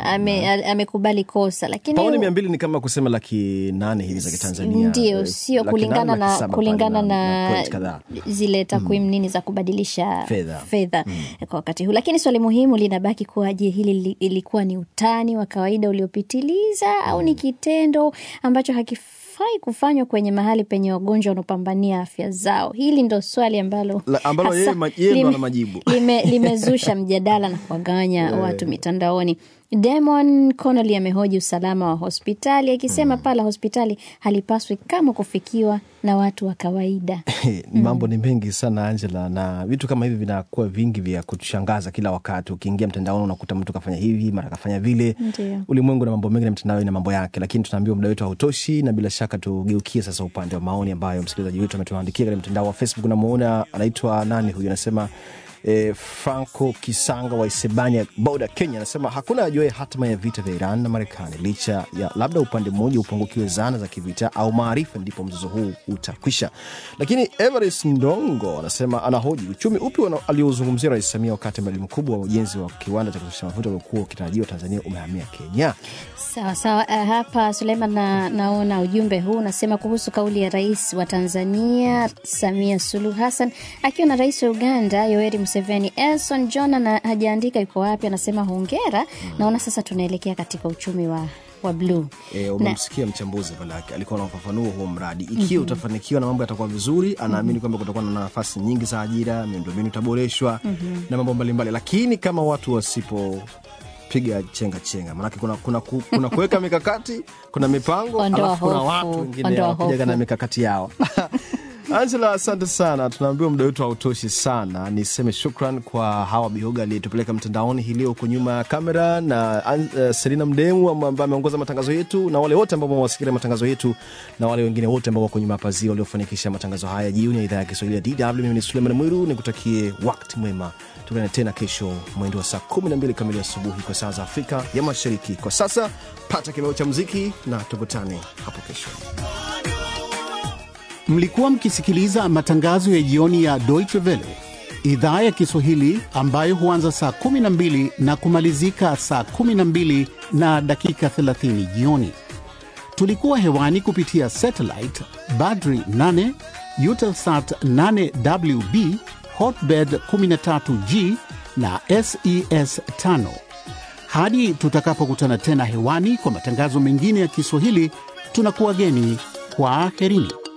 ame- a- amekubali kosa, lakini paoni mia mbili ni kama kusema laki nane hivi za Kitanzania. ndio Eh, sio laki kulingana nane, laki na saba kulingana pale na, point kadhaa. zile takwimu nini za kubadilisha Fedha. fedha kwa wakati huu, lakini swali muhimu linabaki kuwa, je, hili li- ilikuwa ni utani wa kawaida uliopitiliza au ni kitendo ambacho hakifai kufanywa kwenye mahali penye wagonjwa wanaopambania afya zao? Hili ndo swali ambalo La- ambalo hasa yeye ma- yeye ndo lime- ana majibu. lime- limezusha mjadala na kuwagawanya watu mitandaoni. Damon Connolly amehoji usalama wa hospitali akisema paa la hospitali halipaswi kama kufikiwa na watu wa kawaida. mambo ni mengi sana Angela, na vitu kama hivi vinakuwa vingi vya kutushangaza kila wakati. Ukiingia mtandaoni unakuta mtu kafanya hivi mara kafanya vile. Ndio. Ulimwengu na mambo mengi na mitandao ina mambo yake, lakini tunaambiwa muda wetu hautoshi, na bila shaka tugeukie sasa upande wa maoni ambayo msikilizaji wetu ametuandikia katika mtandao wa Facebook. Namuona anaitwa nani huyu, anasema E, Franco Kisanga wa Isebania Boda, Kenya anasema hakuna ajuaye hatima ya vita vya Iran na Marekani licha ya labda upande mmoja upungukiwe zana za kivita au maarifa, ndipo mzozo huu utakwisha. Lakini Everest Ndongo anasema anahoji uchumi upi wana- aliozungumzia Rais Samia wakati mradi mkubwa wa ujenzi wa kiwanda cha kuzalisha mafuta uliokuwa ukitarajiwa Tanzania umehamia Kenya. Sawa sawa. Uh, hapa Suleiman na, naona ujumbe huu unasema kuhusu kauli ya rais wa Tanzania Samia Suluhu Hassan akiwa na rais wa Uganda Yoweri Museveni. Elson John na hajaandika yuko wapi, anasema hongera. Naona sasa tunaelekea katika uchumi wa, wa bluu E, umemsikia mchambuzi pale yake alikuwa anafafanua huo mradi ikiwa utafanikiwa na mambo yatakuwa vizuri, anaamini kwamba kutakuwa na nafasi nyingi za ajira, miundombinu itaboreshwa na mambo mbalimbali, lakini kama watu wasipopiga chenga chenga, maanake kuna, kuna, ku- kuna kuweka mikakati, kuna mipango, Ondoa alafu kuna hofu, watu wengine ondoa wapijaga hofu. na mikakati yao Angela, asante sana. Tunaambiwa muda wetu hautoshi sana. Niseme shukran kwa Hawa Bihoga aliyetupeleka mtandaoni hii leo huko nyuma ya kamera na uh, Selina Mdemu ambaye ameongoza matangazo yetu na wale wote ambao wamewasikilia matangazo yetu na wale wengine wote ambao wako nyuma ya pazia waliofanikisha matangazo haya jioni ya idhaa ya Kiswahili ya DW. Mimi ni Suleiman Mwiru, nikutakie wakati mwema. Tukutane tena kesho mwendo wa saa 12 kamili asubuhi kwa saa za Afrika ya Mashariki. Kwa sasa pata kibao cha muziki na tukutane hapo kesho. Mlikuwa mkisikiliza matangazo ya jioni ya Deutsche Welle idhaa ya Kiswahili ambayo huanza saa 12 na kumalizika saa 12 na dakika 30 jioni. Tulikuwa hewani kupitia satellite Badri 8, Eutelsat 8WB, Hotbird 13G na SES 5. Hadi tutakapokutana tena hewani kwa matangazo mengine ya Kiswahili, tunakuwageni kwa aherini.